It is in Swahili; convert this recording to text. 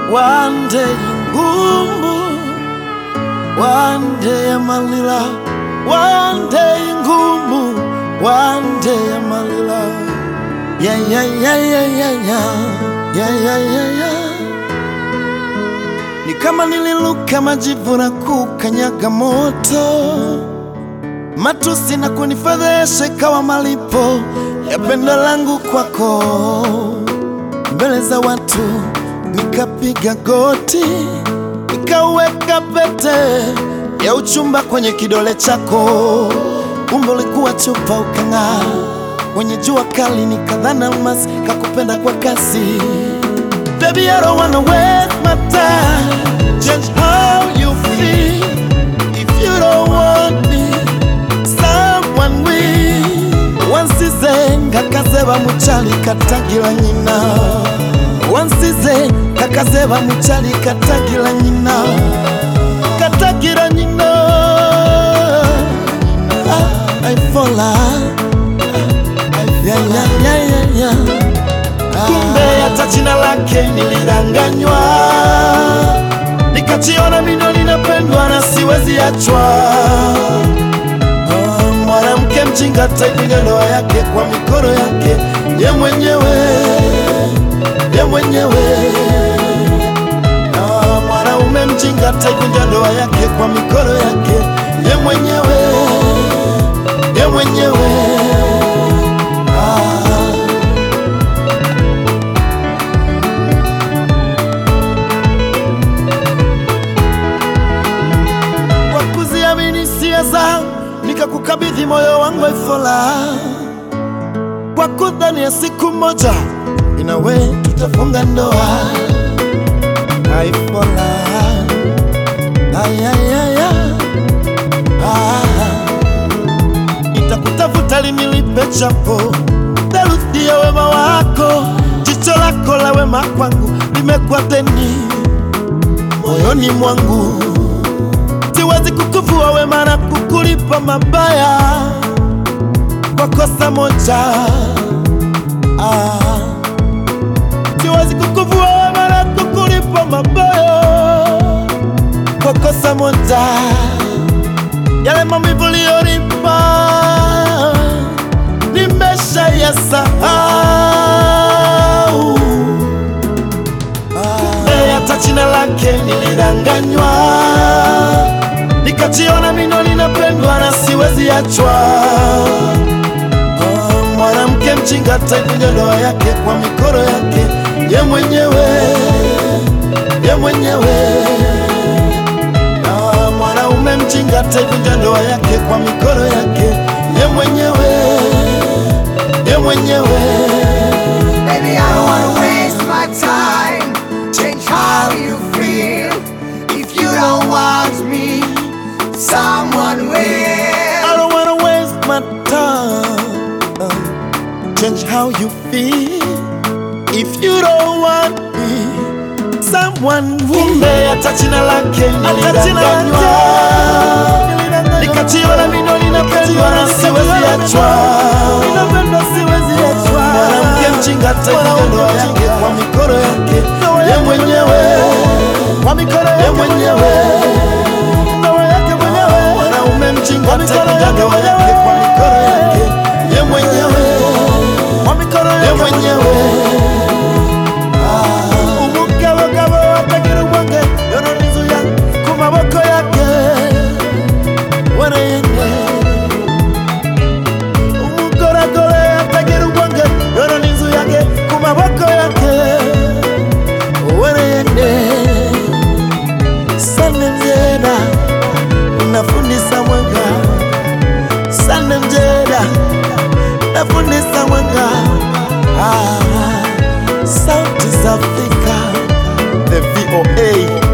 one day ngumbu one day malila one day ngumbu one day malila yeah yeah yeah yeah yeah yeah yeah yeah yeah yeah ni kama nililuka majivu na kukanyaga moto matusi na kunifedhesha ikawa malipo ya pendo langu kwako mbele za watu nikapiga goti nikaweka pete ya uchumba kwenye kidole chako kumbe ulikuwa chupa ukang'aa kwenye jua kali nikadhana almasi kakupenda kwa kasi Baby, I don't wanna waste my time Change how you feel If you don't want me Someone will Wansize ngakazeba muchali katagira nyina Wansize kakazeba muchali katagira nyina Katagira nyina ah, I fall out yeah, yeah, yeah, yeah, yeah. Kumbe hata jina lake nilidanganywa, nikajiona mino ninapendwa na siwezi achwa. Ah, Mwanamke mjinga taivunja ndoa yake kwa mikono yake ye mwenyewe, ye mwenyewe. Ah, Mwanaume mjinga taivunja ndoa yake kwa mikono yake ye mwenyewe, ye mwenyewe. Ah. kwa kuziamini hisia zangu nikakukabidhi moyo wangu Ifola, kwa kudhani ya siku moja inawe tutafunga ndoa Ifola. Ayayaya. Ah. Nitakutafuta lini nilipe chapo theluthi ya wema wako, jicho lako la wema kwangu limekuwa deni moyoni mwangu siwezi kukuvua wema na kukulipa mabaya kwa kosa moja. Ah, siwezi kukuvua wema na kukulipa mabaya kwa kosa moja. Yale maumivu uliyonipa nimesha yasahau. Kumbe hata jina lake nilidanganywa, nikajiona mino ninapendwa na siwezi achwa. Ah, Mwanamke mjinga taivunja ndoa yake kwa mikono yake ye mwenyewe, ye mwenyewe. Ah, Mwanaume mjinga taivunja ndoa yake kwa mikono yake ye mwenyewe, ye mwenyewe. Baby, I don't wanna waste my time. Change how you feel. If you don't want me, someone will. I don't wanna waste my time. Change how you feel. If you don't want me, someone will. Kumbe hata jina lake nilidanganywa, nikajiona mino ninapendwa na siwezi achwa. Mwanamke mjinga taivunja ndoa yake kwa mikono yake ye mwenyewe, ye mwenyewe mwanaume mjinga taivunja ndoa yake kwa mikono yake ye mwenyewe, ye mwenyewe. Ah, umugabogabo atagira ubwange yorora inzu ya ku maboko yake wereyene umugoragore atagira ubwange yorora inzu yake ku maboko yake wereyene sane mjera unafundisa mwanga sane mjera unafundisa mwanga ah, sauti za Afrika the VOA